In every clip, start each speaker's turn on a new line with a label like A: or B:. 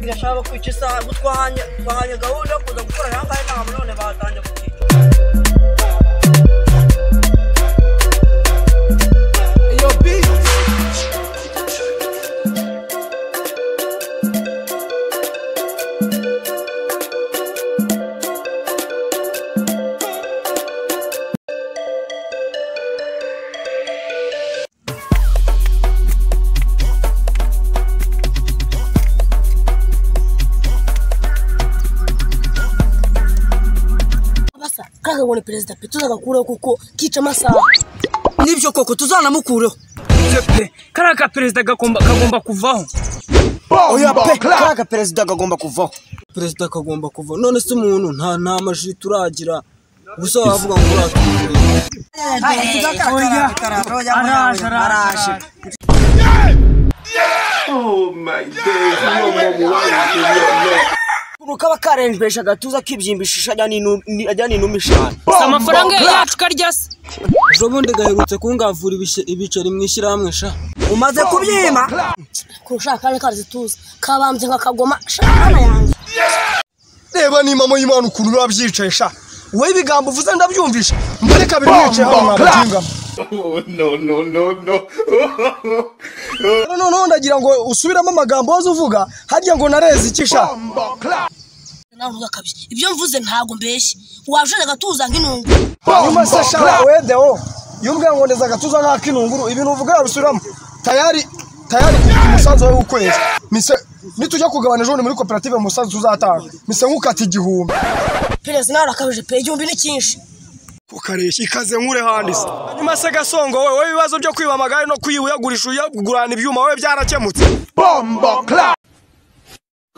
A: bashaka kwica twahanye twahanye gahunda yo kuza gukora ahangaha inama none batangiye kutica
B: Yo, beat.
C: abasa kakabone perezida pe tuzagakuraho kuko kica amasaha
A: nibyo koko tuzanamukureho
D: pe kariya ka perezida kagomba kagomba kuvaho
A: oya pe kariya perezida kagomba kuvaho perezida kagomba kuvaho none se umuntu nta nta majwi turagira gusa wavuga ngo
D: araje
A: uratuye
E: Oh my days, no mama wanjye no
A: uruka bakarenjesha agatuza kibyimbishisha ajyana inuma eshanu
D: amafaranga yacu ukarya se
A: ejo bundi gaherutse kungavura ibishe- ibiceri mu ishyirahamwe sha umaze kubyima
C: kurusha akandi kazi tuzi kabambye nka kagoma shana yanjye
F: reba ni mama y'imana ukuntu biba byicaye sha wowe ibigambo uvuze ndabyumvisha mbareka birimwicaye hano mwabagingamo
E: Oh no no no no
F: rero noneho ndagira ngo usubiramo amagambo waza uvuga harya ngo nareze iki sha
C: navuga kabiri ibyo mvuze ntabwo mbeshye wajuje agatuza nk'inungu
F: nyuma se sha wedewo iyo umbwiye ngo ndeze agatuza nk'ak'inunguru ibintu uvuga yabisubiramo tayari tayari umusanzu wawe w'ukwezi mise nitujya kugabana ejo bundi muri koperative mu musanzu uzatanga mise nk'ukata igihumbi
C: perezida nawe arakabije pe igihumbi ni cyinshi
F: ukareshya ikaze nkure handi se nyuma se gasongo wowe wowe ibibazo byo kwiba amagare no kuyiba uyagurisha uyagurana ibyuma wowe byarakemutse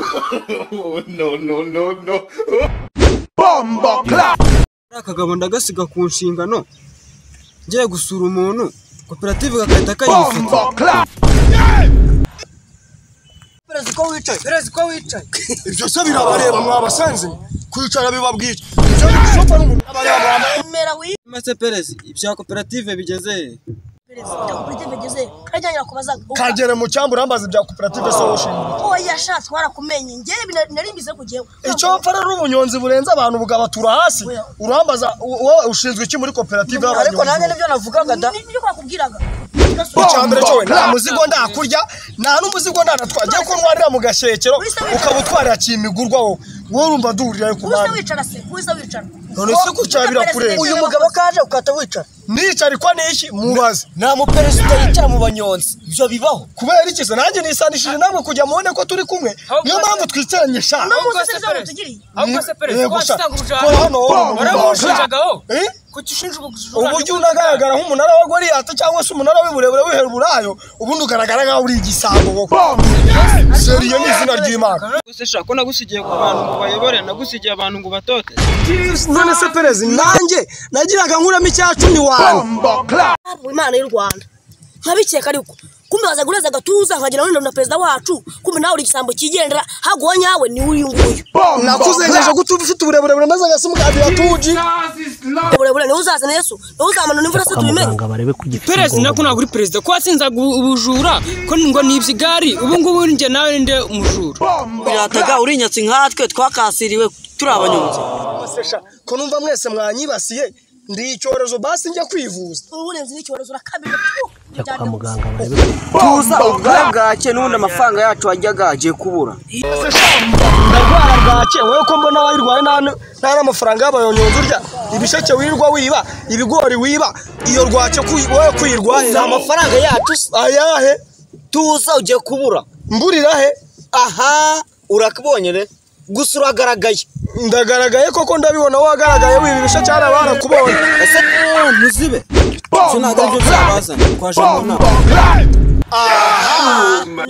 E: Oh no no no no
A: akagabo ndagasiga ku nshingano ngiye gusura umuntu koperative gahita kayifuza perezida uko wicaye perezida uko wicaye
F: ibyo se birabareba mwabasenze kwicara biba bwije ibyo bishobora n'umuntu abareba mwambaye
C: emera wi
A: maze perezida ibya koperative bigeze he
C: perezida kuri tevegeze karajyanira kubazaga
F: kagere mu cyambu urambaza ibya koperative solution
C: oya sha twarakumenye ngewe bina- nari mbize kugewe
F: icyo mpfa rero ubunyonzi burenze abantu bugabatura hasi urambaza u- wowe ushinzwe iki muri koperative
A: ariko nanjye
F: y'abanyonzi
A: nibyo navugaga da
C: ni nibyo twakubwiraga
F: icya mbere cyo we nta muzigo ndakurya nta n'umuzigo ndanatwara ngiye kuntwarira mu gashyekero ukaba utwarira kimigurwa wowe wowe urumva duhurirayo ku
C: wese
F: bandi
C: wicara se wese wicara
F: none se gutya birakureba
A: uyu mugabo kaje ukata wicara
F: nicarikwa n'iki mubaze
A: nta muperezida yicara mu banyonzi ibyo bibaho
F: kubera iki se nanjye nisanishije namwe kugira mubone ko turi kumwe niyo mpamvu twicaranye sha
C: umunsi
D: ahubwo se
C: sibyo
D: perezida
C: batugiriye
D: ahubwo se perezida
F: Yego
D: wacu
F: sha.
D: utanga
F: Ko hano wowe
D: ubujanjwe warabushijagaho
F: Eh?
D: kuki ushinja ubujura
F: uburyo unagaragara nk'umunara wa goriyata cyangwa se umunara w'iburebure wihera uburayo ubundi ugaragara nkaho uri igisambo koko seriye ni izina ry'imana
D: gusesha ko nagusigiye ku bantu ngo bayobore nagusigiye abantu ngo batote
F: none se perezi nanjye nagiraga nkuramo icya cumi wawe
C: mu imana y'u rwanda nkabikeka ariko kumbe waza gureza agatuza nkagira ngo na perezida wacu kumbe nawe uri igisambo cyigendera haguho nyawe ni uyu nguyu
F: nakuze ngejeje ko utuba ufite uburebure burenze agasimukanira tuji
C: uburebure niwe uzazana yesu niwe uzamanura imvura se tubimere
D: perezida nako ntabwo uri perezida ko watsinzaga ubujura ko ngo nibye igare ubu ngubu njye nawe nde umujura
A: birataga urinyatsi nkatwe twakasiriwe turi abanyonzi
F: ko numva mwese mwanyibasiye ndi icyorezo basi njya kwivuza
C: uburenzi n'icyorezo urakabije jya kwa muganga
A: tuza ubwayo bwake n'ubundi amafaranga yacu wajyaga agiye kubura
F: ndarwara bwake wowe ko mbona wayirwaye nta n- nta n'amafaranga y'abayonyozi urya ibisheke wirwa wiba ibigori wiba iyo rwake kuyi- wowe kuyirwaye ni amafaranga yacu ayahe
A: tuza ugiye kubura
F: mburira he
A: aha urakubonye re gusa uragaragaye
F: ndagaragaye koko ndabibona wagaragaye wiba ibisheke hari abarakubonye
A: ese ntuzibe ibyo ntabwo aribyo byabazanye twaje mu nama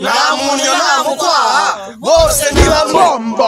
F: nta muntu iyo nama ukwaha bose ntibamwe